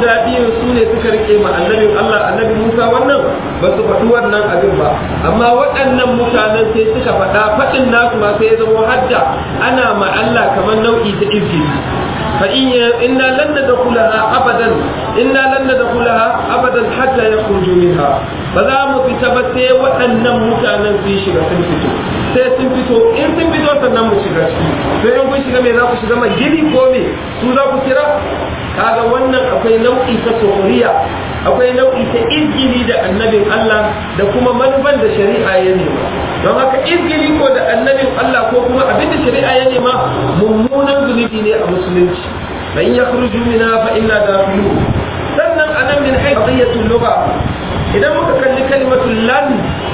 guda biyu su ne suka rike ma annabin Allah annabi Musa wannan ba su faɗi wannan abin ba amma waɗannan mutanen sai suka faɗa faɗin nasu ma sai ya zama hadda ana ma Allah kamar nau'i ta izini fa in inna lan nadkhulaha abadan inna lan nadkhulaha abadan hatta yakhruju minha ba za mu fita ba sai waɗannan mutanen su shiga sun fito sai sun fito in sun fito sannan mu shiga ciki to in kun shiga me za ku shiga mai gini ko me su za ku kira kaga wannan akwai nau'i ta sohoriya akwai nau'i ta izgili da annabin Allah da kuma manufan da shari'a ya nema don haka izgili ko da annabin Allah ko kuma abin da shari'a ya nema mummunan zunubi ne a musulunci fa in yakhruju minha fa inna dakhilun sannan anan min haythiyatul lugha idan muka kalli kalimatul lan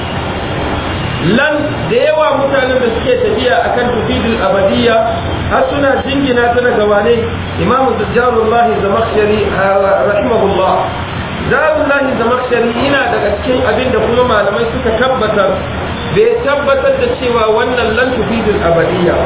lan da yawa mutanen da suke tafiya akan tufidul abadiyya har suna jingina ta daga wane imamu zajjarullahi zamakhshari rahimahullah zarullahi zamakhshari yana daga cikin abin da kuma malamai suka tabbatar bai tabbatar da cewa wannan lan tufidul abadiyya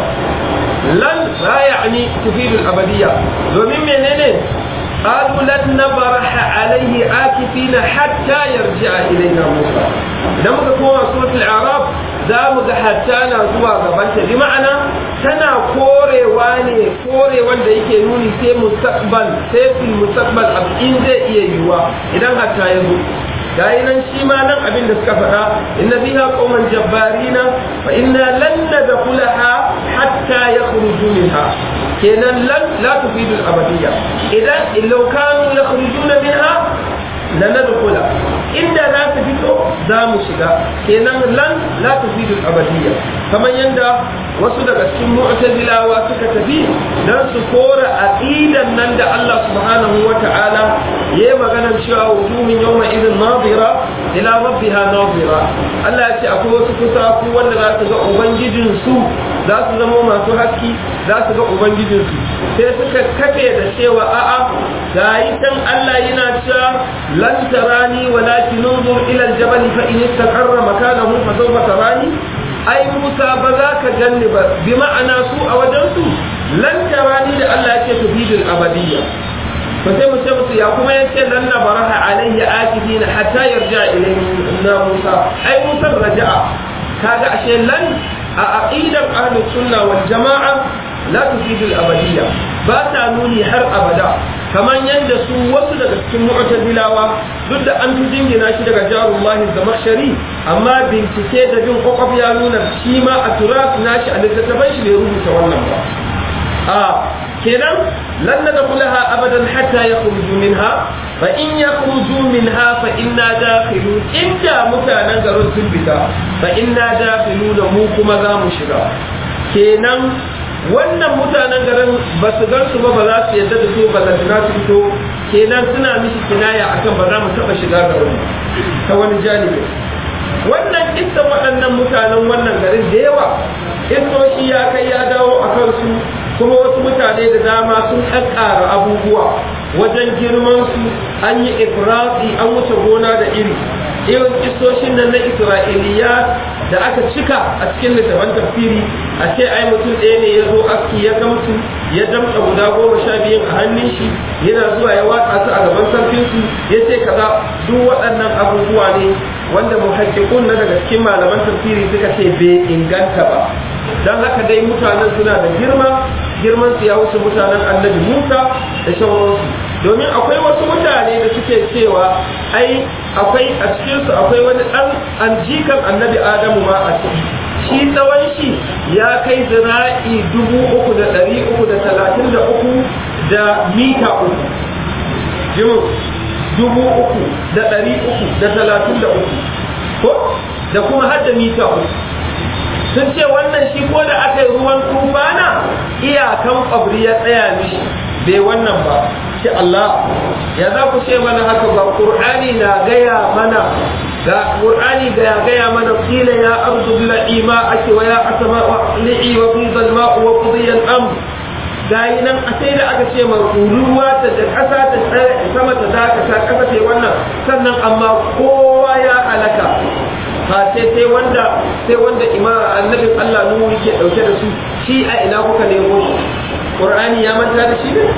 lan la ya'ni tufidul abadiyya domin menene قالوا لن نبرح عليه عاكفين حتى يرجع إلينا موسى إذا muka koma suratul araf za mu ga hatta na zuwa gabanta bi ma'ana tana korewa ne kore wanda yake nuni sai mustaqbal sai fil mustaqbal abu in zai iya yiwuwa idan hatta ya zo gayi nan shi ma nan abin da suka faɗa inna biha qauman jabbarina fa inna lan nadkhulaha hatta yakhruju minha kenan lan la tufidu al-abadiyya idan law kanu yakhrujuna minha lanadkhula inda za su fito za mu shiga kenan lan la tufidu al-abadiyya kamar yanda wasu daga cikin mu'tazilawa suka tafi dan su kora aqidan nan da Allah subhanahu wa ta'ala yayi maganar cewa wujuhun yawma idin nadira ila rabbiha nadira Allah ya ce akwai wasu kusa ku wanda za su ga ubangijin su za su zama masu haski za su ga ubangijin su sai suka kafe da cewa a'a gayi tan Allah yana cewa lan tarani walakin unzur ila al-jabal fa in istaqarra makanahu fa sawfa tarani ai Musa ba za ka ganni ba bi ma'ana su a wajen su lan tarani da Allah ya ce tufidul abadiyya fa sai mu ce musu ya kuma yace lan na baraha alayhi akifina hatta yarja ilayna Musa ai Musa raja'a kaga ashe lan a aqidar ahlus sunna wal jama'a la tufidu al abadiyya ba ta nuni har abada kamar yadda su wasu daga cikin mu'tazilawa duk da an fi jingina shi daga jarullahi zamakhshari amma bincike da bin kwakwaf ya nuna shi ma a turas nashi a littattafan shi bai rubuta wannan ba a kenan lan nadkhulaha abadan hatta yakhruju minha fa in yakhruju minha fa inna dakhilun inda mutanen garin sun fita fa inna dakhilun mu kuma za mu shiga kenan wannan mutanen garin ba su gan su ba ba za su yadda da su ba za su fito kenan suna mishi kinaya akan ba za mu taba shiga garin ta wani janibi wannan kissan waɗannan mutanen wannan garin da yawa kissoshi ya kai ya dawo a kansu kuma wasu mutane da dama sun ƙaƙƙara abubuwa wajen girman su an yi ifrati an wuce gona da iri irin kissoshin nan na isra'iliya da aka cika a cikin littafin tafsiri a ce ai mutum ɗaya ne ya zo aski ya gamsu ya damta guda goma sha biyun a hannun shi yana zuwa ya watsa su a gaban sarkin su ya ce kaza duk waɗannan abubuwa ne wanda muhaqqiqun na daga cikin malaman tafsiri suka ce bai inganta ba dan haka dai mutanen suna da girma girman su ya wuce mutanen annabi Musa da sauransu domin akwai wasu mutane da suke cewa ai akwai a cikin su akwai wani dan anjikan annabi Adamu ma a ciki shi tsawon shi ya kai zira'i dubu uku da ɗari uku da talatin da uku da mita uku jimin dubu uku da ɗari uku da talatin da uku ko da kuma har da mita uku sun ce wannan shi ko da aka yi ruwan tufana iyakan ƙwabri ya tsaya mishi bai wannan ba shi Allah ya za ku ce mana haka ba ƙur'ani na gaya mana ga ƙur'ani ga ya gaya mana kila ya arzu bila'i ma ake wa ya asama wa li'i wa fi zalma wa qudiyan am gayi nan a sai da aka ce ma ruwa ta da ƙasa ta sama ta dakata ƙasa ta wannan sannan amma kowa ya halaka ba sai sai wanda sai wanda imama annabin Allah nuhu yake dauke da su shi a ina kuka nemo shi Qur'ani ya manta da shi ne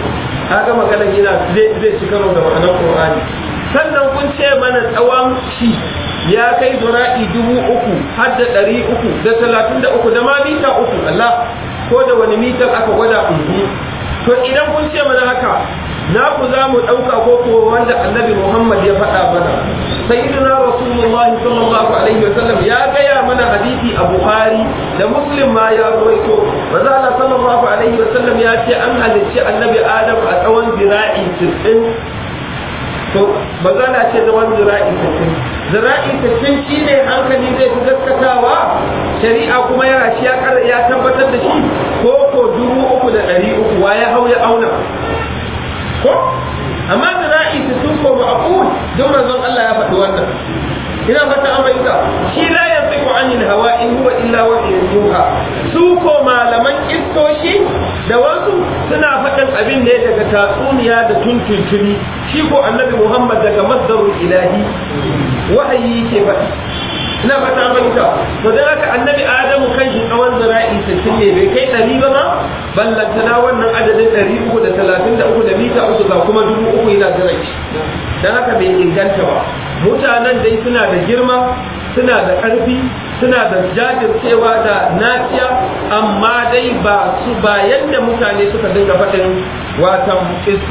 kaga magana yana zai zai ci karo da ma'anar qur'ani sannan kun ce mana tsawon shi ya kai zura'i dubu uku har da ɗari uku da talatin da uku da ma mita uku Allah ko da wani mitar aka gwada uku to idan kun ce mana haka na ku za mu ɗauka ko ko wanda annabi Muhammad ya faɗa mana sayyidina rasulullahi sallallahu alaihi wasallam ya gaya mana hadisi a Bukhari da Muslim ma ya ruwaito manzo Allah sallallahu alaihi wasallam ya ce an halicci annabi Adam a tsawon zira'i 90 to maza na ce zaman zira'i 60 zira'i 60 shine hankali zai fi gaskatawa shari'a kuma yana shi ya tabbatar da shi ko ko dubu uku da ɗari uku wa ya hau ya auna ko amma zira'i su sun ko ma'qul don manzon Allah ya faɗi wannan ina fata an bayyana shi la yantiqu anil hawa in huwa illa wahyun yuha su ko malaman istoshi da wasu suna faɗin abin ne daga tatsuniya da tuntuntuni shi ko annabi Muhammad daga masdarul ilahi wahayi ke faɗi ina fata an bayyana to dan haka annabi Adamu kan shi tsawon zira'i 60 ne bai kai ɗari ba ma ballantana wannan adadin ɗari uku da talatin da uku da mita uku ga kuma dubu uku yana jiran shi don haka bai inganta ba mutanen dai suna da girma suna da ƙarfi suna da jajircewa da naciya amma dai ba su ba yadda mutane suka dinga faɗin watan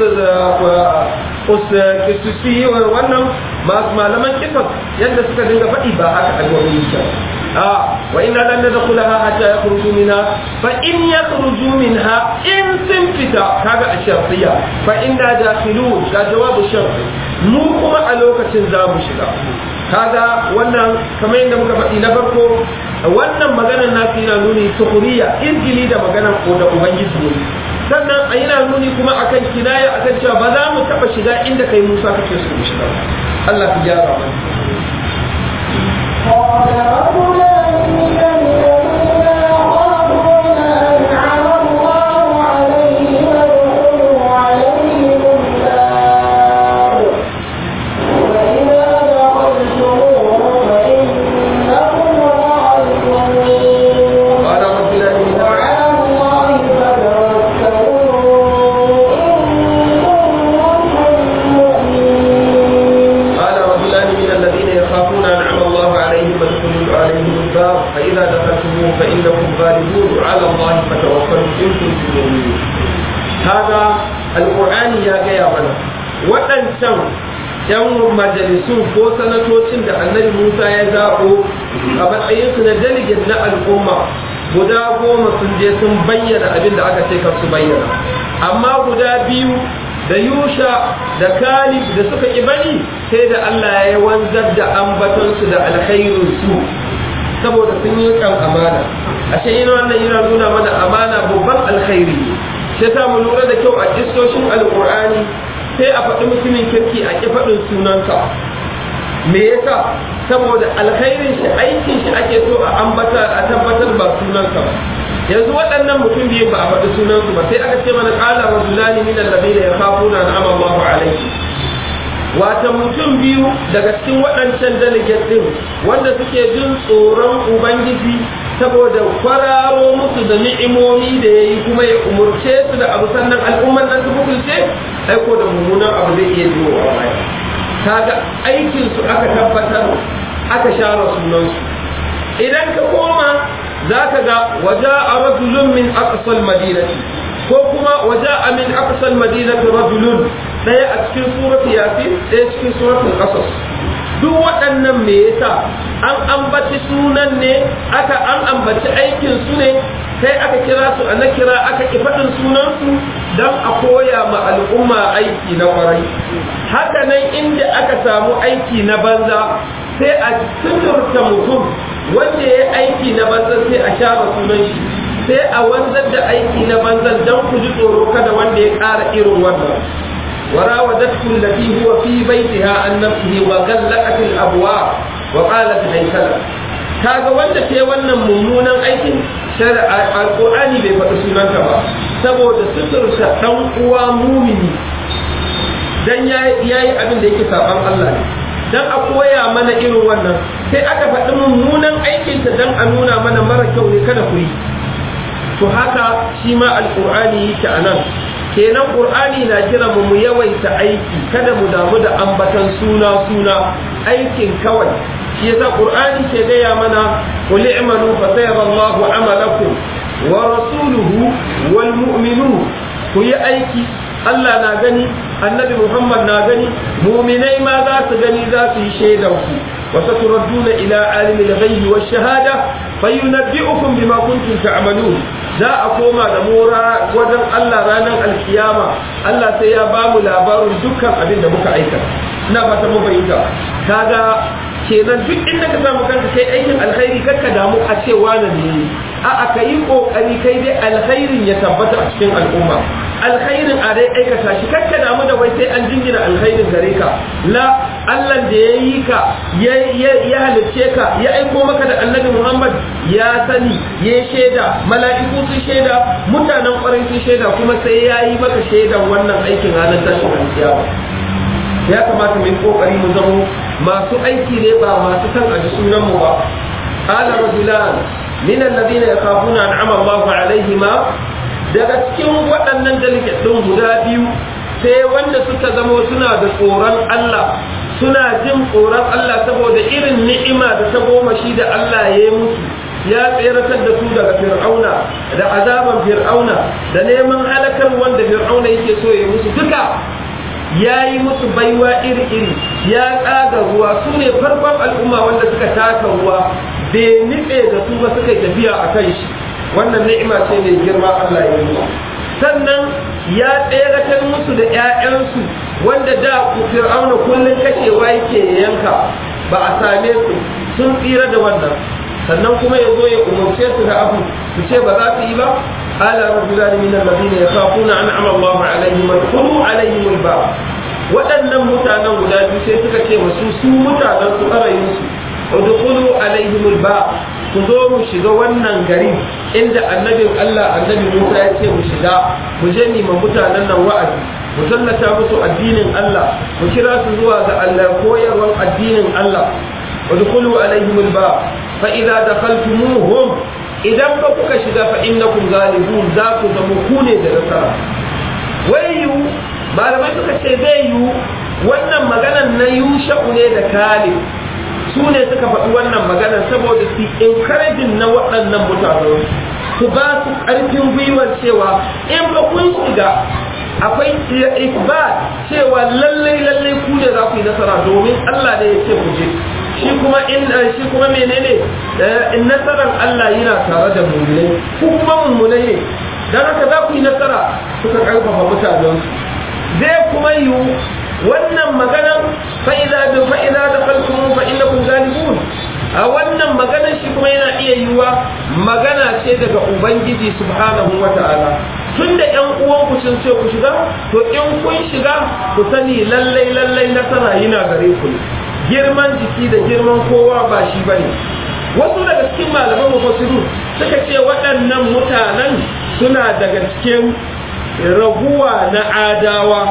kisusi wannan masu malaman kisas yadda suka dinga faɗi ba haka alwani yake آه وإنا لن ندخلها حتى يخرجوا منها فإن يخرجوا منها إن سنفتا هذا الشرطية فإنا داخلون لا جواب الشرط مو كما ألوكة زام شدا هذا وانا كما عندما كفأي نفرقو وانا مغانا ناسينا نوني سخرية إرجلي دا مغانا قودا أبنجي سوري sannan a yana nuni kuma akan kinaya akan cewa ba za mu taɓa shiga inda kai Musa kake so mu shiga Allah ku gyara mana قال رجلان من الذين يخافون أنعم الله عليهم ادخلوا عليهم الباب فإذا دخلتموه فإنكم غالبون قال رجلان من وعلى الله فتوكلوا إن كنتم مؤمنين قال رجلان من الذين يخافون أنعم الله عليهم فادخلوا عليهم الباب فإذا دخلتموه فإنكم غالبون على الله فتوكلوا إن كنتم مؤمنين هذا القرآن يا جاي منا waɗancan ‘yan majalisun ko sanatocin da annabi Musa ya zaɓo a matsayinsu na delegate na al'umma guda goma sun je sun bayyana abin da aka ce kar su bayyana amma guda biyu da yusha da kalib da suka ƙi bari sai da Allah ya wanzar da ambatonsu da alkhairinsu saboda sun yi kan amana ashe ina wannan yana nuna mana amana babban alkhairi sai ta mu lura da kyau a kistoshin alkur'ani sai a faɗi mutumin kirki a ƙi faɗin sunansa me yasa saboda alkhairin shi aikin shi ake so a ambata a tabbatar ba sunansa ba yanzu waɗannan mutum biyu ba a faɗi sunansu ba sai aka ce mana ƙala rajulani min alladhina yakhafuna an'ama Allahu alayhi wata mutum biyu daga cikin waɗancan delegate ɗin wanda suke jin tsoron ubangiji saboda kwararo musu da ni'imomi da ya yi kuma ya umurce su da abu sannan al'umman nan su hukunce aiko da mummunan abu zai iya biyo wa baya kaga aikin su aka tabbatar aka share sunansu idan ka koma za ka ga waja a rajulun min aqsal madinati ko kuma waja a min aqsal madinati rajulun ɗaya a cikin surat yasin ɗaya cikin suratul qasas duk waɗannan me yasa an ambaci sunan ne aka an ambaci aikin su ne sai aka kira su a nakira aka ki faɗin sunan su don a koya ma al'umma aiki na kwarai haka nan inda aka samu aiki na banza sai a suturta mutum wanda ya aiki na banza sai a share sunan shi sai a wanzar da aiki na banzan don ku ji tsoro kada wanda ya ƙara irin wannan وراودته التي هو في بيتها عن نفسه وغلقت الابواب وقالت هيت لك kaga wanda ke wannan mummunan aikin shari'a alqur'ani bai faɗi sunanta ba saboda suturta dan uwa mumini dan yayi yayi abin da yake saban Allah ne dan a koya mana irin wannan sai aka faɗi mummunan aikin ta dan a nuna mana mara kyau ne kada ku yi to haka shi ma alqur'ani yake anan kenan qur'ani na kira mu mu yawaita aiki kada mu damu da ambatan suna suna aikin kawai shi yasa qur'ani ke gaya mana qul i'malu fa sayarallahu amalakum wa rasuluhu wal mu'minun ku yi aiki Allah na gani annabi Muhammad na gani muminai ma za su gani za su yi shaidan ku wa saturadduna ila alimil ghaibi wash shahada fayunabbi'ukum bima kuntum ta'malun za a koma da mora wajen Allah ranar alkiyama Allah sai ya ba mu labarin dukkan abin da muka aikata ina fata mu bayyana kaga kenan duk inda ka samu kanka kai aikin alkhairi kakka damu a ce wani ne a aka yi kokari kai dai alkhairin ya tabbata a cikin al'umma alkhairin a dai aikata shi kakka damu da wai sai an jingina alkhairin gare ka la Allah da ya yi ka ya halicce ka ya aiko maka da annabi Muhammad ya sani ya shaida mala'iku sun shaida mutanen kwarai sun shaida kuma sai ya yi maka shaidan wannan aikin ranar tashin alkiyama ya kamata mu yi kokari mu zamo masu aiki ne ba masu san a sunan mu ba qala rajulan min alladhina yakhafuna an'ama Allahu alaihima daga cikin waɗannan delegate din guda biyu sai wanda suka zama suna da tsoron Allah suna jin tsoron Allah saboda irin ni'ima da ta goma shi da Allah ya yi musu ya tseratar da su daga fir'auna da azaban fir'auna da neman halakar wanda fir'auna yake so ya musu duka ya yi musu baiwa iri-iri ya ƙaga ruwa su ne farkon al'umma wanda suka taka ruwa bai nitse da su ba suka tafiya a kan shi wannan ni'ima ce mai girma Allah ya yi sannan ya tseratar musu da 'ya'yansu wanda da fir'auna kullum kashewa yake yanka ba a same su sun tsira da wannan sannan kuma ya zo ya umarce su da abu su ce ba za su yi ba ala rajulan min alladhina yakhafuna an'ama Allah alaihim wadkhulu alaihim albab waɗannan mutanen guda biyu sai suka ce wasu su mutanen su ƙarayin su udkhulu alaihim albab ku zo mu shiga wannan gari inda annabin Allah annabi Musa ya ce mu shiga mu je ni ma mutanen nan wa'azi mu tallata musu addinin Allah mu kira su zuwa ga Allah koyarwar addinin Allah udkhulu alaihim albab fa idza dakhaltumuhum idan ba kuka shiga fa innakum ghalibun za ku zama ku ne da nasara wayu malamai suka ce zai yi wannan maganan na yusha'u ne da kalib su ne suka faɗi wannan maganar saboda su encouraging na waɗannan mutane su ba su ƙarfin gwiwar cewa in ba kun shiga akwai isbat cewa lallai lallai ku ne za ku yi nasara domin Allah ne ya ce ku je shi kuma in shi kuma menene in nasarar Allah yana tare da mu'minai ku kuma mummunai ne dan haka za ku yi nasara suka karfafa mutanen zai kuma yiwu wannan maganar fa'iza da fa'iza da falkun fa innakum galibun a wannan maganar shi kuma yana iya yiwuwa magana ce daga ubangiji subhanahu wata'ala tun da ƴan uwanku sun ce ku shiga to in kun shiga ku sani lallai lallai nasara yana gare ku ne girman jiki da girman kowa ba shi bane wasu daga cikin malaman mufassiru suka ce waɗannan mutanen suna daga cikin raguwa na adawa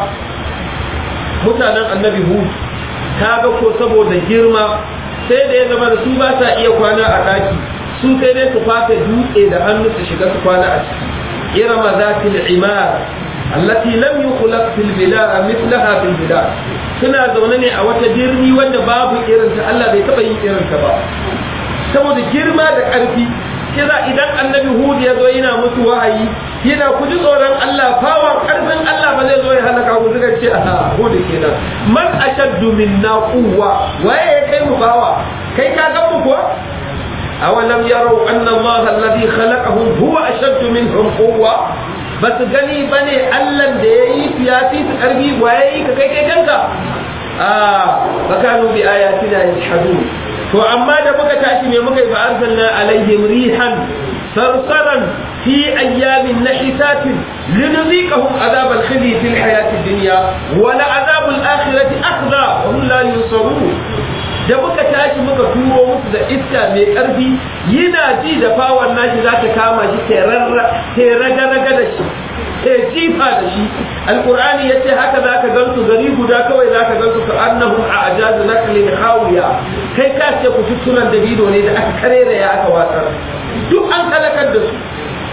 mutanen annabi hud ta ga ko saboda girma sai da ya zama da su ba sa iya kwana a ɗaki su sai dai su fata dutse da hannu su shiga su kwana a ciki irama zatil imar allati lam yukhlaq fil bilad mithlaha fil bilad suna zaune ne a wata birni wanda babu irin ta Allah bai taba yin irin ta ba saboda girma da ƙarfi kira idan annabi hud ya zo yana musu wahayi yana ku ji tsoron Allah fawar ƙarfin Allah ba zai zo ya halaka ku suka ce a hud kenan man ashaddu minna quwwa waye ya kai mu bawa kai ka ga mu ko awalam yarau anna Allah alladhi khalaqahum huwa ashaddu minhum quwwa ba su gani bane Allah da yayi su ya fi su ƙarfi waye ka kai kai kanka a bakanu bi ayatina yashhadun to amma da muka tashi ne muka yi fa arsalna alaihim rihan sarsaran fi ayyamin nahisatin linudhiqahum adhab al-khizy fi al-hayati ad-dunya wa la adhab al-akhirati akhza wa hum la yunsarun da muka tashi muka turo musu da iska mai karfi yana ji da fawon nashi za ta kama shi ta raga-raga da shi ta jifa da shi alkur'ani ya ce haka za ka gansu gari guda kawai za ka gansu ka annahum a ajazu naklin hawiya kai ka ce ku tuttunan dabido ne da aka karera ya aka watsar duk an halakar da su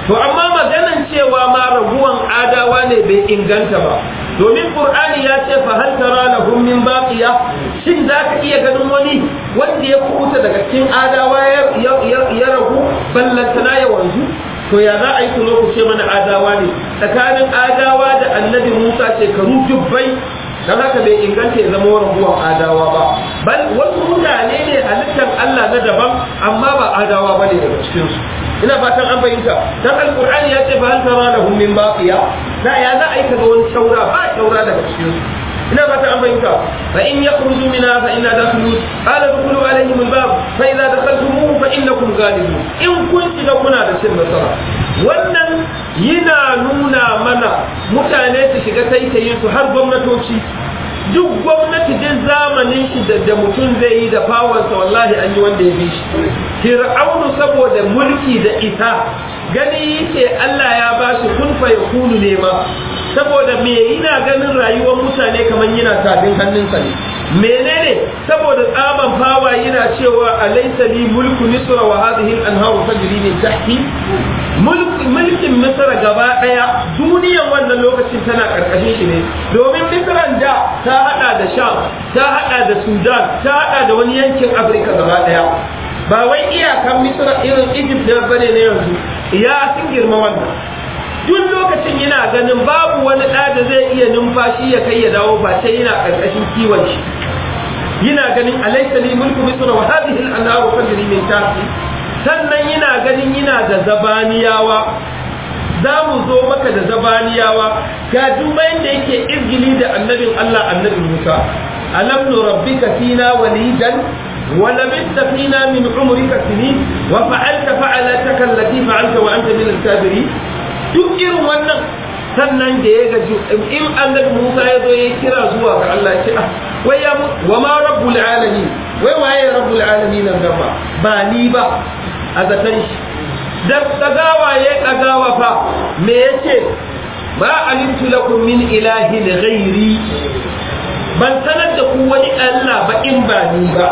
to amma maganan cewa ma raguwan adawa ne bai inganta ba domin qur'ani ya ce fa hal tara lahum min baqiya shin zaka iya ganin wani wanda ya kuta daga cikin adawa ya ragu ballantana ya wanzu to ya za a yi kulo ku ce mana adawa ne tsakanin adawa da annabi musa shekaru dubbai don haka bai inganta ya zama raguwan adawa ba bal wasu mutane ne halittar Allah na daban amma ba adawa ba ne daga cikinsu ina fatan an fahimta dan alqur'ani ya ce fa hal tara lahum min baqiya da ya za a yi kaga wani shaura ba shaura daga cikinsu ina fatan an fahimta fa in yakhruju minha fa inna dakhulu qala dukhulu alaihim albab fa idza dakhaltumuhu fa innakum ghalibun in kun shiga kuna da cin nasara wannan yana nuna mana mutane su shiga taitayin su har gwamnatoci duk gwamnati duk zamanin shi da mutum zai yi da fawansa wallahi an yi wanda ya bi shi fir'aunu saboda mulki da ita gani yake Allah ya ba shi kun fa yakunu ne ma saboda me yana ganin rayuwar mutane kamar yana tafin hannunsa ne menene saboda tsaban fawa yana cewa alaysa li mulku misra wa hadhihi al-anharu tajri min tahti mulkin misra gaba daya duniyan wannan lokacin tana karkashin shi ne domin misran da ta hada da sham ta hada da sudan ta hada da wani yankin afirka gaba daya ba wai iyakan misra irin egypt da bane ne yanzu ya sun girma wannan duk lokacin yana ganin babu wani ɗa da zai iya numfashi ya kai ya dawo ba sai yana ƙarƙashin kiwon shi yana ganin alaysa li mulku misra wa hadhihi al-anharu tajri min tahti sannan yana ganin yana da zabaniyawa za mu zo maka da zabaniyawa ga dubayin da yake izgili da annabin Allah annabi Musa alam nurabbika fina walidan ولبثت فينا من عمرك سنين وفعلت فعلتك التي فعلت وانت من الكافرين duk irin wannan sannan da ya gaji in annabi Musa ya zo ya kira zuwa ga Allah ya ce ah wai ya wa ma rabbul alamin wai waye rabbul alamin nan gaba ba ni ba a zaton shi da dagawa ya dagawa fa me yace ba alimtu lakum min ilahin ghairi ban sanar da ku wani Allah ba in ba ni ba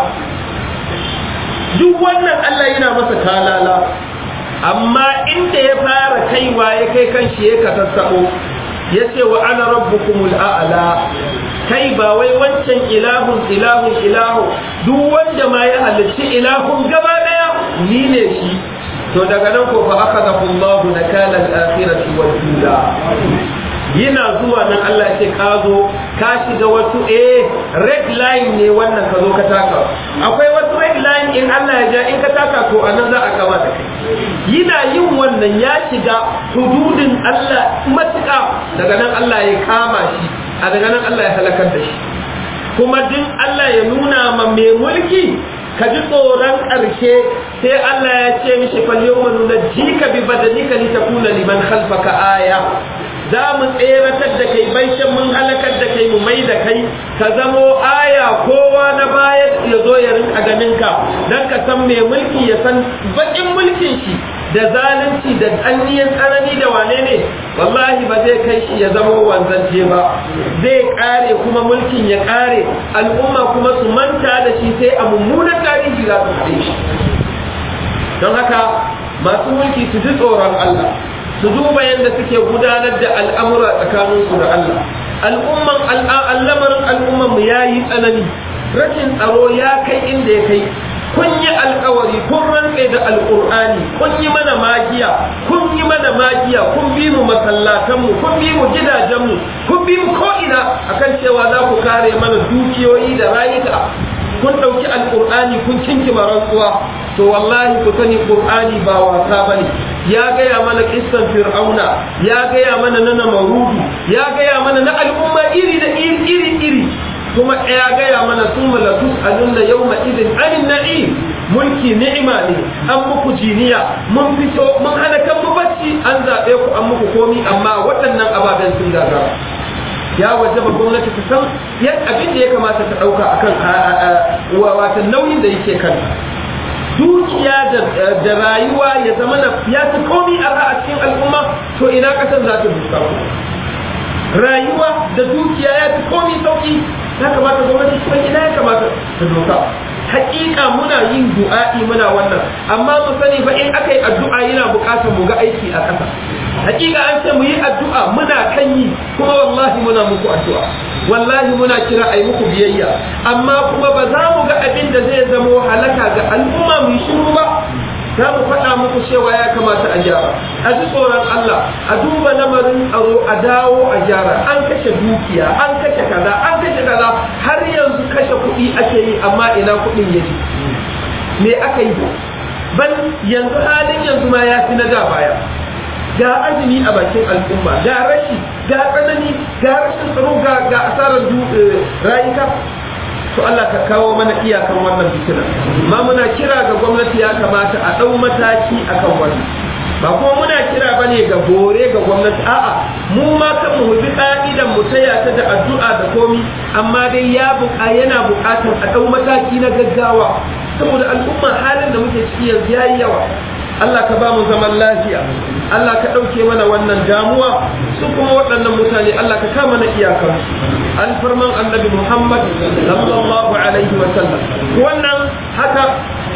duk wannan Allah yana masa talala amma inda ya fara kaiwa ya kai kan shi ya kasassabo ya ce wa ana rabbukumul a'la kai ba wai wancan ilahun ilahun ilahu duk wanda ma ya halicci ilahun gaba daya ni ne shi to daga nan ko fa akhadahu Allah nakala al-akhirati wal ula yana zuwa nan Allah ce ka zo ka shiga wasu eh red line ne wannan ka zo ka taka akwai wasu red line in Allah ya ja in ka taka to anan za a gama da kai yana yin wannan ya shiga hududin Allah matuƙa daga nan Allah ya kama shi a daga nan Allah ya halakar da shi kuma din Allah ya nuna ma mai mulki ka ji tsoron ƙarshe sai Allah ya ce mishi fal yawma nunajjika bi badanika litakuna liman khalfaka aya za mu tseratar da kai baishin mun halakar da kai mu mai da kai ka zamo aya kowa na baya ya zo ya rinka ganin ka dan ka san mai mulki ya san bakin mulkin shi da zalunci da anniyan tsanani da wane ne wallahi ba zai kai shi ya zama wanzance ba zai kare kuma mulkin ya kare al'umma kuma su manta da shi sai a mummunan tarihi za su haɗe shi don haka masu mulki su ji tsoron Allah su duba yadda suke gudanar da al'amura tsakaninsu da Allah al'umman al'amarin al'umman mu ya yi tsanani rashin tsaro ya kai inda ya kai kun yi alkawari kun rantse da alkur'ani kun yi mana magiya kun yi mana magiya kun bi mu masallatanmu kun bi mu gidajenmu kun bi mu ko'ina akan cewa za ku kare mana dukiyoyi da rayuka kun ɗauki alkur'ani kun kinkima rantsuwa to wallahi ku sani qur'ani ba wasa bane ya gaya mana kissan fir'auna ya gaya mana na namarudu ya gaya mana na al'umma iri da iri iri kuma ya gaya mana sun malatus alunna yawma idin anin na'im mulki ni'ima ne an muku jiniya mun fito mun hana kan mu bacci an zaɓe ku an muku komi amma waɗannan ababen sun gagara ya wajaba gwamnati ta san yan abin da ya kamata ta ɗauka akan wata nauyin da yake kanta dukiya da rayuwa ya zama na ya fi komi arha a cikin al'umma to ina ƙasar za ta duka rayuwa da dukiya ya fi komi sauki ya kamata gwamnati kuma ina ya kamata ta doka hakika muna yin du'a'i muna wannan amma mu sani fa in aka yi addu'a yana buƙatar mu ga aiki a ƙasa hakika an ce mu yi addu'a muna kan yi kuma wallahi muna muku addu'a wallahi muna kira a yi muku biyayya amma kuma ba za mu ga abin da zai zamo halaka ga al'umma mu yi shiru ba za mu faɗa muku cewa ya kamata a gyara a ji tsoron Allah a duba lamarin tsaro a dawo a gyara an kashe dukiya an kashe kaza an kashe kaza har yanzu kashe kuɗi ake yi amma ina kuɗin yake me aka yi ban yanzu halin yanzu ma ya fi na da baya ga azumi a bakin al'umma ga rashi ga tsanani ga rashin tsaro ga ga asarar rayuka to Allah ka kawo mana iyakan wannan fitina ma muna kira ga gwamnati ya kamata a ɗau mataki akan wannan ba kuma muna kira bane ga bore ga gwamnati a'a mu ma kan mu bi ka'idan mu taya ta da addu'a da komi amma dai ya buƙa yana buƙatar a ɗau mataki na gaggawa saboda al'umma halin da muke ciki yanzu yayi yawa Allah ka ba mu zaman lafiya Allah ka ɗauke mana wannan damuwa su kuma waɗannan mutane Allah ka kama na iyakar alfarman annabi Muhammad sallallahu alaihi wa sallam wannan haka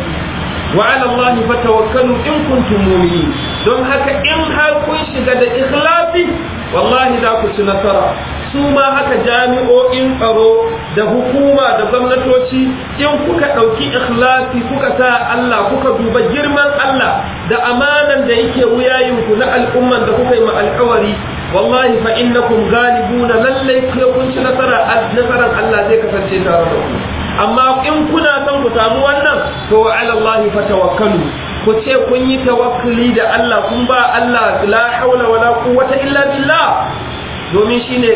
wa ala Allah fatawakkalu in kuntum mu'minin don haka in har kun shiga da ikhlasi wallahi za ku ci nasara su ma haka jami'o'in tsaro da hukuma da gwamnatoci in kuka ɗauki ikhlasi kuka sa Allah kuka duba girman Allah da amanan da yake wuyayinku na al'umman da kuka yi ma alkawari wallahi fa innakum ghalibuna lallai kun ci nasara nasaran Allah zai kasance tare da ku amma in kuna son ku samu wannan to wa ala Allah fatawakkalu ku ce kun yi tawakkuli da Allah kun ba Allah la haula wala quwwata illa billah domin shine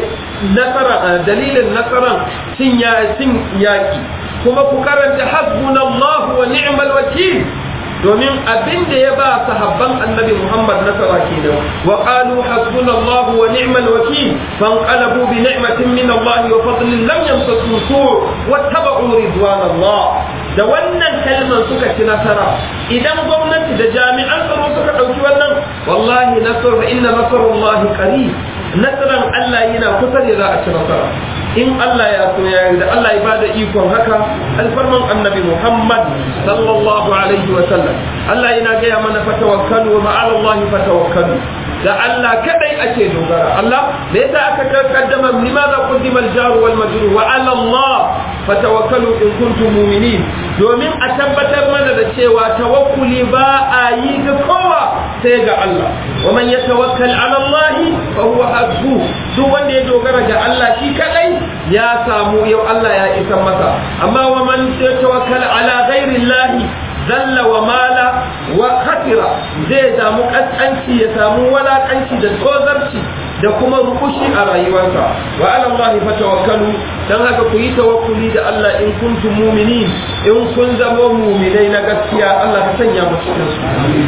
nasara dalilin nasaran cin ya cin yaki kuma ku karanta hasbunallahu wa ni'mal wakil domin abin da ya ba sahabban annabi Muhammad nasara kenan wa qalu hasbunallahu wa ni'mal wakil fanqalabu bi ni'matin min Allah wa fadlin lam yamsasu su' wattaba'u ridwanallah da wannan kalmar suka ci nasara idan gwamnati da jami'an tsaro suka ɗauki wannan wallahi nasar inna nasarullahi qarib nasaran Allah yana kusa da za a ci nasara in Allah ya so ya da Allah ya bada ikon haka alfarman annabi Muhammad sallallahu alaihi wa sallam Allah yana gaya mana fatawakkalu wa ma'ala Allah fatawakkalu da Allah kadai ake dogara Allah me yasa aka kaddama limaza qaddima al-jar wal majrur wa 'ala Allah fatawakkalu in kuntum mu'minin domin a tabbatar mana da cewa tawakkuli ba a yi ga kowa sai ga Allah wa man yatawakkal 'ala Allah fa huwa hasbuh duk wanda ya dogara ga Allah shi kadai ya samu yau Allah ya isa masa amma wa man tawakkal 'ala ghairi Allah zalla wa mala wa khatira zai samu kaskanci ya samu walakanci da tsozarci da kuma rukushi a rayuwarsa wa ala Allah fatawakkalu dan haka ku yi tawakkuli da Allah in kuntum mu'minin in kun zama mu'minai na gaskiya Allah ka sanya mu cikin su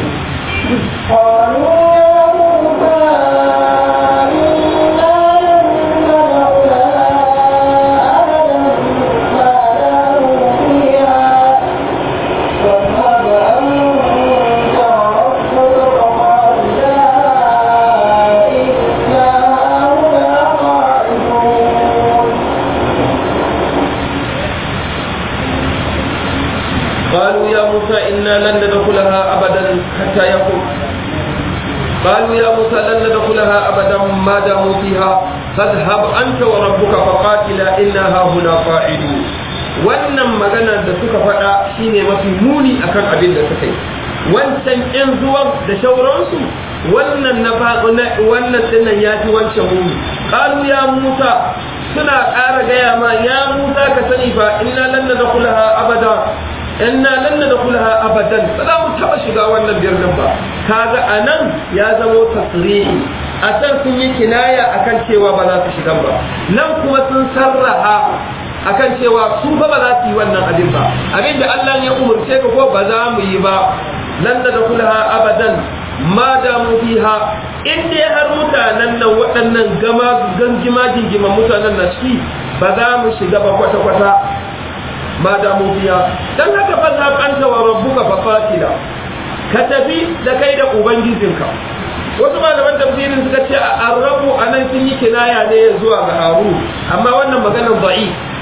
قالوا يا موسى إنا لن ندخلها أبدا حتى يقول قالوا يا موسى لن ندخلها أبدا ما داموا فيها فاذهب أنت وربك فقاتلا إنا هاهنا قاعدون wannan magana da suka faɗa shine mafi muni akan abin da suka yi wancan ƴan zuwan da shauransu wannan na wannan dinnan ya fi wancan muni qalu ya musa suna ƙara gaya ma ya musa ka sani fa inna lan nadkhulaha abada inna lan nadkhulaha abadan ba za mu taba shiga wannan birnin ba kaga anan ya zamo tasrihi a can sun yi kinaya akan cewa ba za su shiga ba nan kuma sun sarraha akan cewa su fa ba za su yi wannan abin ba abin da Allah ya umurce ka ko ba za mu yi ba lan nadkhulaha abadan ma da mu fiha in dai har mutanen nan waɗannan gama gangima jingima mutanen na ciki ba za mu shiga ba kwata-kwata ma da mu biya dan haka fa za anta wa rabbuka fa fatila ka tafi da kai da ubangijinka wasu malaman tafsirin suka ce arrabu anan sun yi kinaya ne zuwa ga haru amma wannan maganar da'i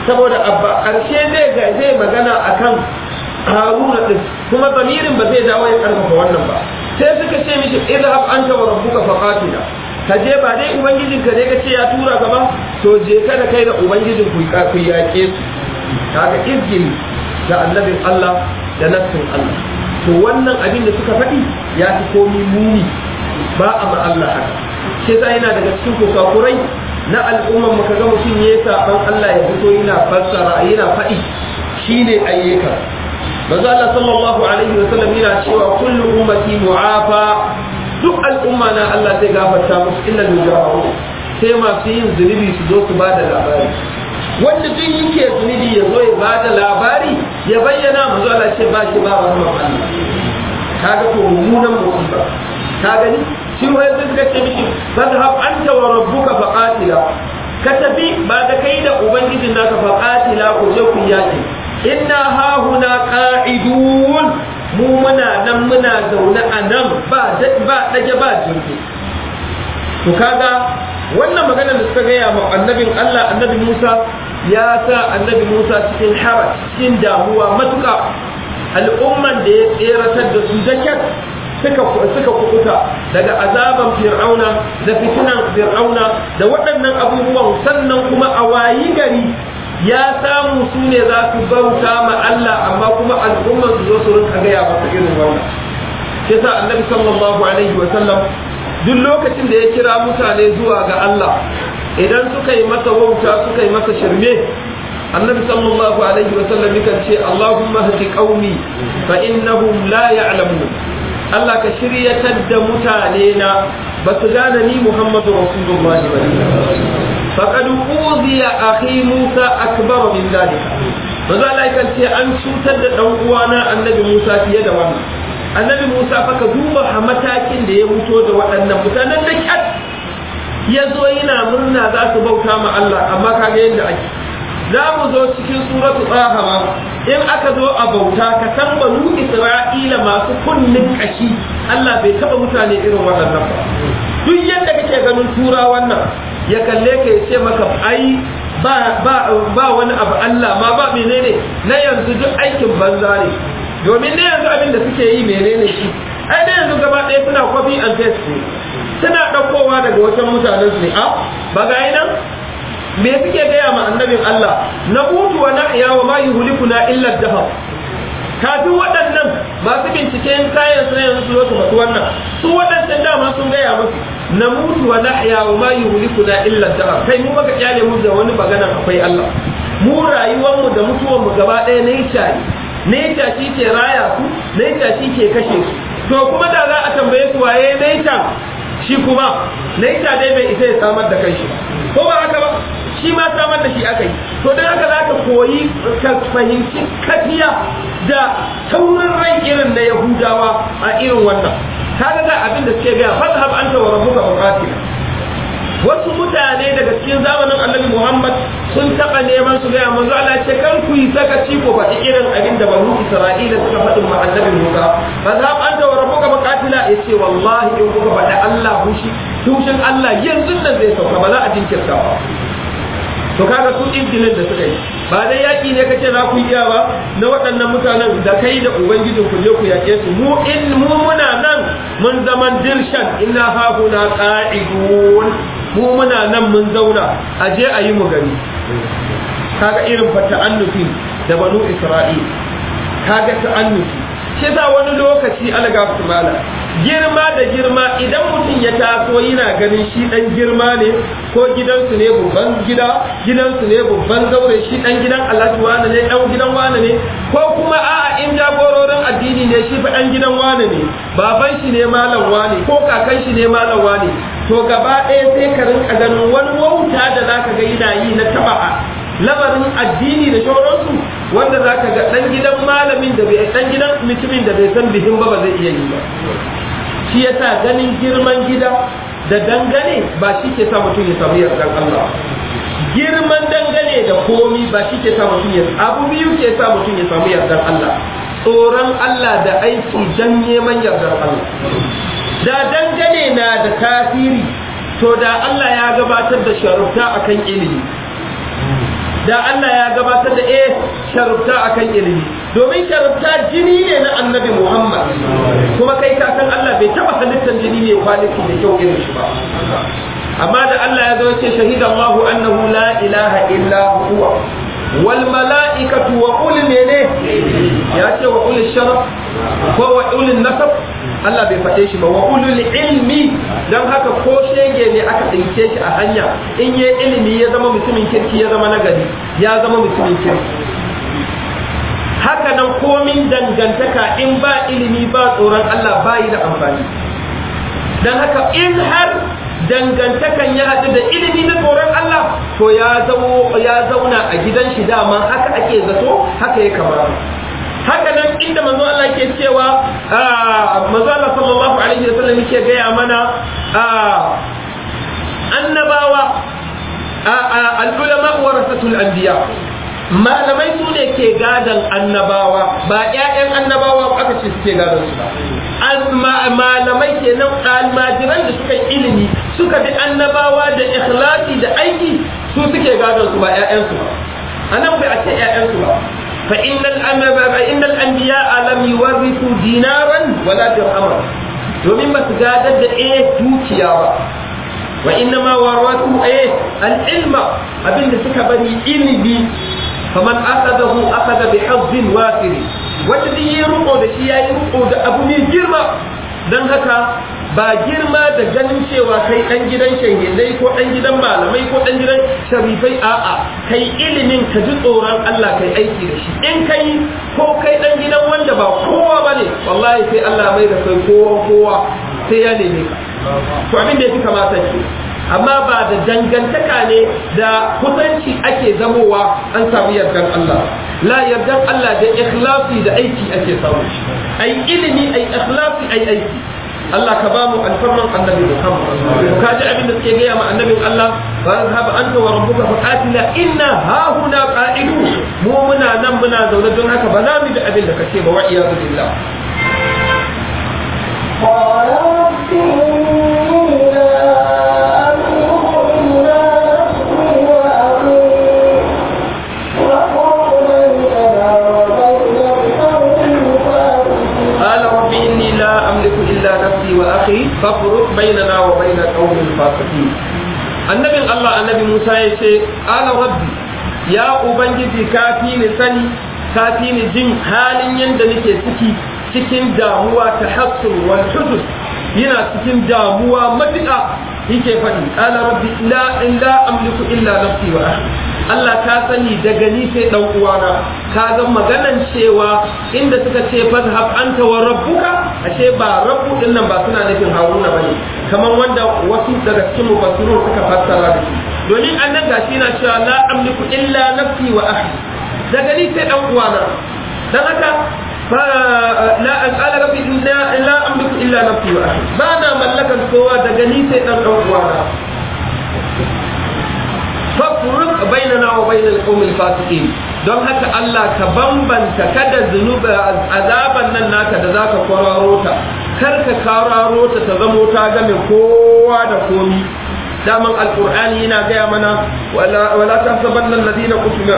saboda abba ƙarshe zai ga zai magana akan haruna din kuma zamirin ba zai dawo ya karfafa wannan ba sai suka ce mishi idhab anta wa rabbuka faqatila ka je ba dai ubangijin ka ne ka ce ya tura ka ba to je ka da kai da ubangijin ku ku yaƙe su kaga izgili da annabin Allah da nassin Allah to wannan abin da suka faɗi ya fi komi muni ba a ma Allah haka sai sai yana daga cikin kusakurai na al'umman mu kaga mutum ya saban Allah ya fito yana fassara yana faɗi shine ayyuka manzo Allah sallallahu alaihi wa sallam yana cewa kullu ummati mu'afa duk al'umma na Allah zai gafarta musu illa mujahidu sai masu yin zunubi su zo su bada labari wanda duk yake zunubi ya zo ya bada labari ya bayyana manzo Allah ce ba shi ba rahmar Allah kaga to mummunan musiba ka gani shi wai sai suka ce miki fadhhab anta wa rabbuka faqatila ka tafi ba da kai da ubangijin naka faqatila ku je ku yaki inna ha huna qa'idun mu muna nan muna zaune a nan ba ba dage ba jirgi to kaga wannan magana da suka gaya ma annabin Allah annabi Musa ya sa annabi Musa cikin haraj cikin damuwa matuƙa al'umman da ya tseratar da su da suka suka kukuta daga azaban fir'auna da fitinan fir'auna da waɗannan abubuwan sannan kuma a wayi gari ya samu su ne za su bauta ma Allah amma kuma al'umman su zo su rinka gaya masa irin wannan shi yasa annabi sallallahu alaihi wa sallam duk lokacin da ya kira mutane zuwa ga Allah idan suka yi masa wauta suka yi masa shirme annabi sallallahu alaihi wa sallam yakan ce Allahumma hadi qaumi fa innahum la ya'lamun Allah ka shiryatar da mutane na ba su gane ni Muhammadu Rasulullahi ba faqad uziya akhi Musa akbar min dalika manzo Allah yakan ce an cutar da dan uwana annabi Musa fiye da wannan annabi Musa fa ka duba a matakin da ya mutu da waɗannan mutanen da kyat ya zo yana murna za su bauta ma Allah amma kaga yadda ake za mu zo cikin suratu tsaha in aka zo a bauta ka san banu isra'ila masu kunnin kashi Allah bai taba mutane irin waɗannan ba duk yadda kake ganin tura wannan ya kalle ka ya ce maka ai ba ba ba wani abu Allah ma ba menene na yanzu duk aikin banza ne domin ne yanzu abin da suke yi menene shi ai da yanzu gaba ɗaya suna copy and paste ne suna ɗaukowa daga wajen mutanen su ne a ba ga nan me suke gaya ma annabin Allah na mutu wa nahya wa ma yuhlikuna illa dahab kafin waɗannan masu binciken kayan su yanzu su zo su faɗi wannan su waɗancan dama sun gaya musu na mutu wa nahya wa ma yuhlikuna illa dahab kai mu baka kyale mu da wani magana akwai Allah mu rayuwar mu da mutuwar mu gaba ɗaya ne shari nature shi ke raya su nature shi ke kashe su to kuma da za a tambaye su waye nature shi kuma nature dai bai isa ya samar da kai shi ko ba haka ba shi ma samar da shi aka yi to don haka za ka koyi ka fahimci kafiya da taurin rai irin na yahudawa a irin wannan kaga ga abin da suke gaya fadhhab anta wa rabbuka faqatil wasu mutane daga cikin zamanin annabi Muhammad sun taɓa neman su gaya manzo Allah ce kan ku yi sakaci ko faɗi irin abin da banu Isra'ila suka faɗin ma annabi Musa fadhhab anta wa rabbuka faqatila yace wallahi in kuka faɗi Allah hushi tushin Allah yanzu nan zai sauka ba za a jinkirta ba to kaga su injilin da suka yi ba dai yaki ne kace za ku iya ba na waɗannan mutanen da kai da ubangijin ku je ku yake su mu in mu muna nan mun zaman dirshan inna ha huna qa'idun mu muna nan mun zauna a je a yi mu gani kaga irin fa ta'annufi da banu isra'il kaga ta'annufi shi yasa wani lokaci alga mala girma da girma idan mutum ya taso yana ganin shi dan girma ne ko gidansu ne babban gida gidansu ne babban zaure shi dan gidan alhaji wane ne dan gidan wane ne ko kuma a'a in jagororin addini ne shi fa dan gidan wane ne baban shi ne malam wane ko kakan shi ne malam wane to gaba ɗaya sai ka rinka ganin wani wauta da zaka ga yana yi na taba'a lamarin addini da shauransu wanda za ka ga ɗan gidan malamin da bai ɗan gidan mutumin da bai san bihin ba ba zai iya yi ba shi yasa ganin girman gida da dangane ba shi ke sa mutum ya samu yardan Allah girman dangane da komi ba shi ke sa mutum ya abu biyu ke sa mutum ya samu yardan Allah tsoron Allah da aiki dan neman yardan Allah da dangane na da tasiri to da Allah ya gabatar da sharufta akan ilimi da Allah ya gabatar da eh sharufta akan ilimi domin sharufta jini ne na annabi Muhammad kuma kai ka san Allah bai taba halittar jini ne kwaliti da kyau irin shi ba amma da Allah ya zo ya ce shahida Allahu annahu la ilaha illa huwa wal mala'ikatu wa ulul mene ya ce wa ulul sharaf ko wa ulul nasab Allah bai faɗe shi ba wa ulul ilmi dan haka ko shege ne aka tsince shi a hanya in yi ilimi ya zama mutumin kirki ya zama nagari ya zama mutumin kirki haka nan komin dangantaka in ba ilimi ba tsoron Allah ba yi da amfani dan haka in har dangantakan ya haɗu da ilimi na tsoron Allah to ya zamo ya zauna a gidan shi dama haka ake zato haka ya kamata haka nan inda manzo Allah ke cewa manzo Allah sallallahu alaihi wasallam yake gaya mana annabawa al-ulama warasatul anbiya malamai su ne ke gadan annabawa ba ƴaƴan annabawa aka ce suke gadan su ba malamai kenan almajiran da suka yi ilimi suka bi annabawa da ikhlasi da aiki su suke gadon su ba ƴaƴan su ba anan bai a ce ƴaƴan su ba fa innal anbiya fa innal anbiya lam yuwarrithu dinaran wala dirhaman domin ba su gadar da eh dukiya ba wa inna ma warwatu eh al ilma abinda suka bari ilimi faman akhadahu akhadha bi hazzin wafir wanda duk yi riko da shi yayi riko da abu ne girma dan haka ba girma da ganin cewa kai dan gidan shahidai ko dan gidan malamai ko dan gidan sharifai a'a kai ilimin ka ji tsoron Allah kai aiki da shi in kai ko kai dan gidan wanda ba kowa bane wallahi sai Allah mai da kai kowa kowa sai ya neme ka to abin da yafi kamata ke amma ba da dangantaka ne da kusanci ake zamowa an samu yardan Allah la yardan Allah da ikhlasi da aiki ake samu ai ilimi ai ikhlasi ai aiki Allah ka bamu alfarman annabi Muhammad ka ji abin da suke gaya ma annabin Allah fa zhab anta wa rabbuka fa qatila inna ha huna qa'idun mu muna nan muna zaune don haka ba za mu da abin da kace ba wa iyadu billah قال رب إني لا أملك إلا نفسي وأخي وقال بيننا وبين القوم الفاسقين قال رب إني لا أملك إلا نفسي وأخي فافرق بيننا وبين القوم الفاسقين annabin Allah annabi Musa ya ce ala rabbi ya ubangiji kafi ni sani kafi ni jin halin yadda nake ciki cikin damuwa ta hassur wal hudud yana cikin damuwa matuƙa yake faɗi ala rabbi la in la amliku illa nafsi wa ahli Allah ka sani daga ni sai dan uwana ka ga maganan cewa inda suka ce fazhab anta wa rabbuka ashe ba rabbu din nan ba suna nufin haruna bane kamar wanda wasu daga cikin mufassirun suka fassara da shi domin annan gashi na cewa la amliku illa nafsi wa ahli daga ni sai dan uwana dan haka لا قال ربي لا لا املك الا نفسي واخي بانا ملكا سوى دغني سي دان دان uwana fafruq bainana wa bainal qawmil fasiqin don haka Allah ka bambanta kada zunuba azaban nan naka da zaka kwararo ta kar ka kwararo ta ta zamo ta game kowa da komi daman alqur'ani yana gaya mana wala wala tahsabanna alladhina kutiba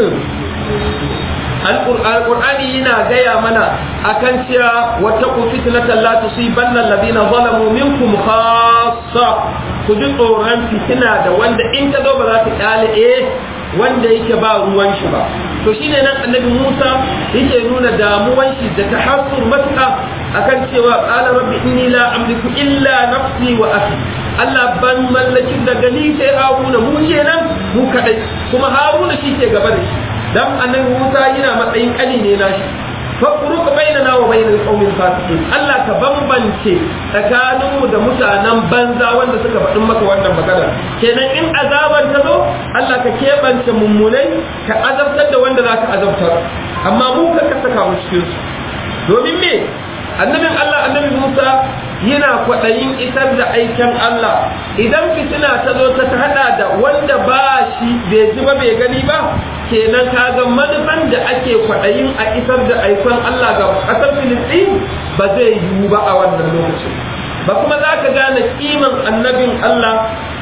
alqur'ani yana gaya mana akan cewa wattaqu fitnatan la tusibanna alladhina zalamu minkum khassa ku ji tsoron fitina da wanda in ta zo ba za ta kyale eh wanda yake ba ruwan shi ba to shine nan annabi Musa yake nuna damuwan shi da tahassur matuƙa akan cewa qala rabbi inni la amliku illa nafsi wa akhi Allah ban mallakin daga ni sai Haruna mu kenan mu kadai kuma Haruna shi ke gaba da shi dan annabi Musa yana matsayin kali ne nashi fafuruka bainana wa bainal qaumil fasiqin Allah ka bambance tsakaninmu da mutanen banza wanda suka faɗin maka wannan magana kenan in azaban ta zo Allah ka keɓance mummunai ka azabtar da wanda za ka azabtar amma mu ka ka saka mu cikin su domin me annabin Allah annabi Musa yana kwaɗayin isar da aikin Allah idan fitina ta zo ta hada da wanda ba shi bai ji ba bai gani ba kenan kaga manufan da ake kwaɗayin a isar da aikon Allah ga ƙasar Filistin ba zai yiwu ba a wannan lokacin ba kuma za ka gane kiman annabin Allah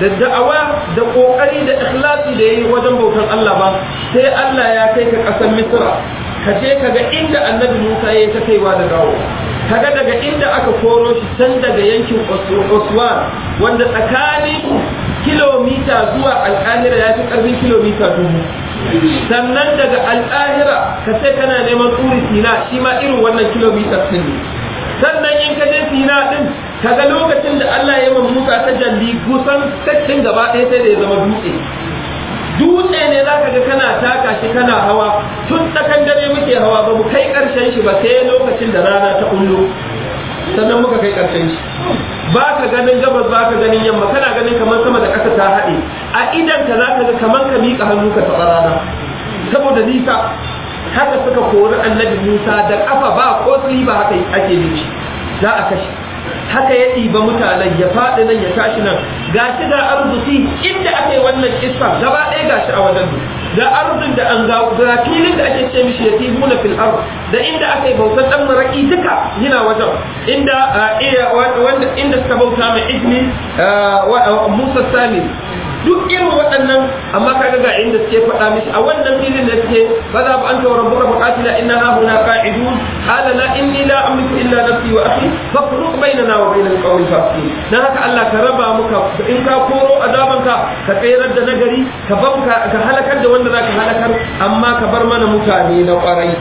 da da'awa da kokari da ikhlasi da yayi wajen bautan Allah ba sai Allah ya kai ka kasar Misra ka je ka ga inda annabi Musa ya ta kaiwa da dawo kaga daga inda aka koro shi can daga yankin Oswan wanda tsakanin kilomita zuwa alƙahira ya fi ƙarfin kilomita dubu sannan daga alƙahira ka sai kana neman turi sina shi ma irin wannan kilomita sun ne sannan in ka je sina din kaga lokacin da Allah ya yi Musa ta jalli kusan sattin gaba ɗaya sai da ya zama dutse dutse ne za ka ga kana taka shi kana hawa tun tsakan dare muke hawa ba mu kai ƙarshen shi ba sai lokacin da rana ta ullo sannan muka kai ƙarshen shi ba ka ganin gabas ba ka ganin yamma kana ganin kamar sama da ƙasa ta haɗe a idan ka za ka ga kamar ka miƙa hannu ka taɓa rana saboda nisa haka suka kori annabi musa da ƙafa ba ko ba haka ake nufi za a kashe haka ya ɗiba mutanen ya faɗi nan ya tashi nan gashi ga arzuki inda aka yi wannan kissa gaba ɗaya gashi a wajen ga arzun da an ga ga filin da ake ce mishi ya tihuna fil ard da inda aka yi bautar dan maraki duka yana wajen inda wanda inda suka bauta mai ijmi Musa Sami duk irin waɗannan amma kaga ga inda suke faɗa mishi a wannan filin da suke ba za ba an ta rabbuka faqatila inna ha huna qa'idun qala la inni la amliku illa nafsi wa akhi fafruq bainana wa bainal qawmi fasiqin dan haka Allah ka raba muka in ka koro azabanka ka tsayar da nagari ka banka ka halakar da wanda zaka halakar amma ka bar mana mutane na kwarai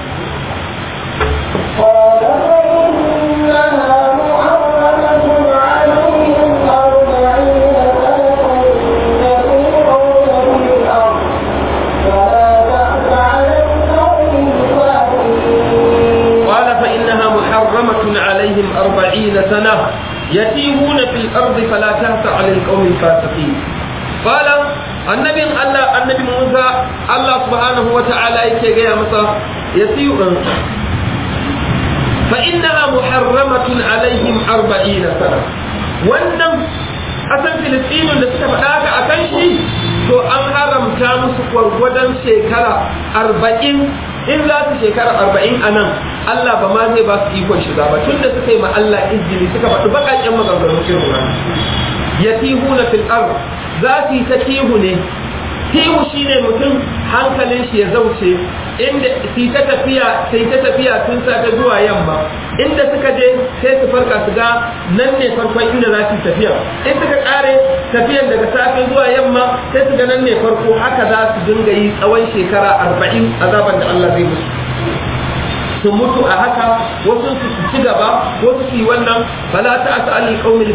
قال فإنها محرمة عليهم أربعين سنة يسيرون في الأرض فلا تأس على القوم الفاسقين قال فإنها محرمة عليهم أربعين سنة يتيهون في الأرض فلا تهت على القوم الفاسقين قال النبي الله النبي موسى الله سبحانه وتعالى يكي يا مسا يتيه فإنها محرمة عليهم أربعين سنة wannan asan filistinin da suka faɗa haka a kan shi to an haramta musu gwargwadon shekara arba'in in za su shekara arba'in a nan Allah ba ma zai ba su ikon shiga ba tunda suka yi ma Allah izini suka faɗi baƙaƙen maganganun irin wannan ya tihu na fil za su yi ta tihu ne tihu shine mutum hankalin shi ya zauce inda su ta tafiya sai ta tafiya tun safe zuwa yamma inda suka je sai su farka su ga nan ne farkon inda za su tafiya in suka kare tafiyan daga safe zuwa yamma sai su ga nan ne farko haka za su dinga yi tsawon shekara arba'in azaban da Allah zai musu su mutu a haka wasu su ci gaba wasu su yi wannan fala ta asali qaumil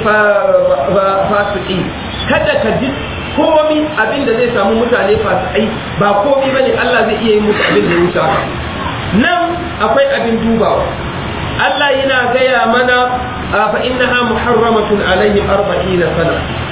fasiki kada ka ji komi abin da zai samu mutane fasikai ba komi bane Allah zai iya yi musu abin da ya wuce haka nan akwai abin dubawa Allah yana gaya mana fa innaha muharramatun alaihim 40 sana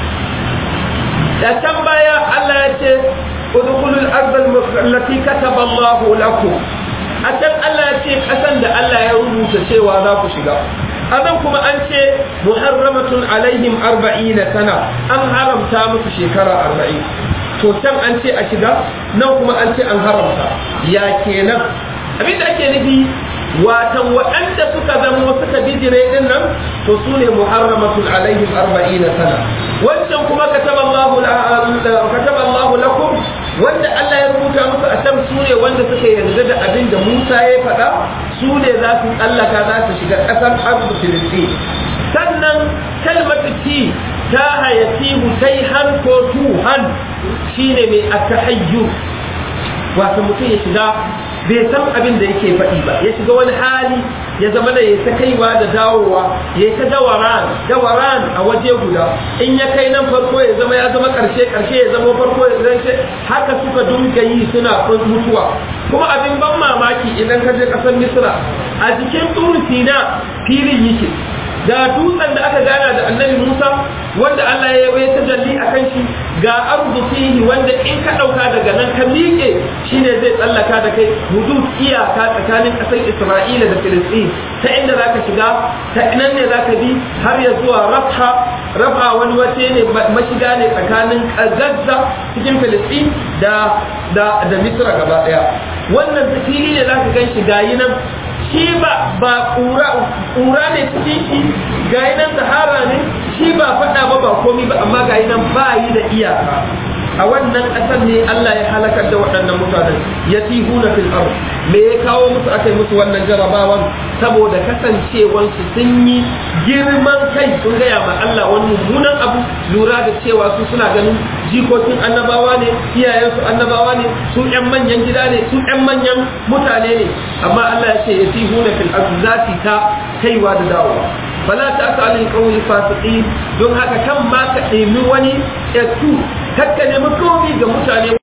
da can baya Allah ya ce udkhulul ardal allati kataba Allah lakum a can Allah ya ce kasan da Allah ya rubuta cewa za ku shiga azan kuma an ce muharramatun alaihim arba'ina sana an haramta musu shekara arba'in to can an ce a shiga nan kuma an ce an haramta ya kenan abinda ake nufi watan waɗanda suka zamo suka bijire din nan to su ne muharramatun alaihim arba'ina sana wancan kuma kataba Allahu kataba Allahu lakum wanda Allah ya rubuta musu a can su ne wanda suka yarda da abin da Musa ya faɗa su ne za su tsallaka za su shiga ƙasar arzu filistin sannan kalmatu ti ta hayati hutai han ko tuhan shine mai atahayyu wato mutum ya shiga bai san abin da yake faɗi ba ya shiga wani hali ya zama da ya ta kaiwa da dawowa ya ta dawaran dawaran a waje guda in ya kai nan farko ya zama ya zama ƙarshe ƙarshe ya zama farko ya zama haka suka dunga yi suna mutuwa kuma abin ban mamaki idan ka je ƙasar misra a jikin turu sina filin yake ga dutsen da aka gana da annabi Musa wanda Allah ya yi ta jalli a kan shi ga arzu fihi wanda in ka ɗauka daga nan ka miƙe shine zai tsallaka da kai hudud iyaka tsakanin ƙasar Isra'ila da Filistin ta inda za ka shiga ta nan ne za ka bi har ya zuwa Rafha Rafha wani wace ne mashiga ne tsakanin Gaza cikin Filistin da da da Misra gaba ɗaya wannan fili ne za ka gan shi gayi nan shi ba ba ƙura ne cikin shi ga nan sahara ne shi ba faɗa ba ba komi ba amma ga nan ba yi da iyaka a wannan ƙasar ne Allah ya halakar da waɗannan mutanen ya tihuna fil ard me ya kawo musu aka musu wannan jarabawan saboda kasancewansu sun yi girman kai sun gaya ma Allah wani mummunan abu lura da cewa su suna ganin jikokin annabawa ne iyayensu annabawa ne su ƴan manyan gida ne su ƴan manyan mutane ne amma Allah ya ce ya tihuna fil ard zati ta kaiwa da dawowa fala ta ta alil qawli fasiqin don haka kan ma ka ɗemi wani etu kakka nemi komi ga mutane